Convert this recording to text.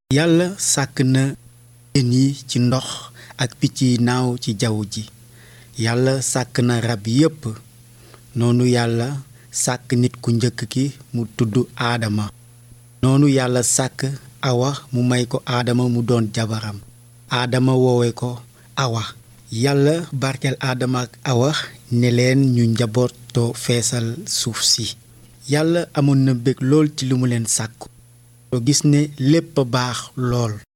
yàlla sàkk na jën yi ci ndox ak picc yi naaw ci jaww ji yàlla sàkk na rab yépp noonu yàlla sàkk nit ku njëkk ki mu tudd aadama noonu yàlla sàkk awa mu may ko aadama mu doon jabaram aadama woowe ko awa yàlla barkeel aadama ak awa ne leen ñu njabootoo feesal suuf si yàlla amoon na bég lool ci li mu leen sàkku soo gis ne lépp a baax lool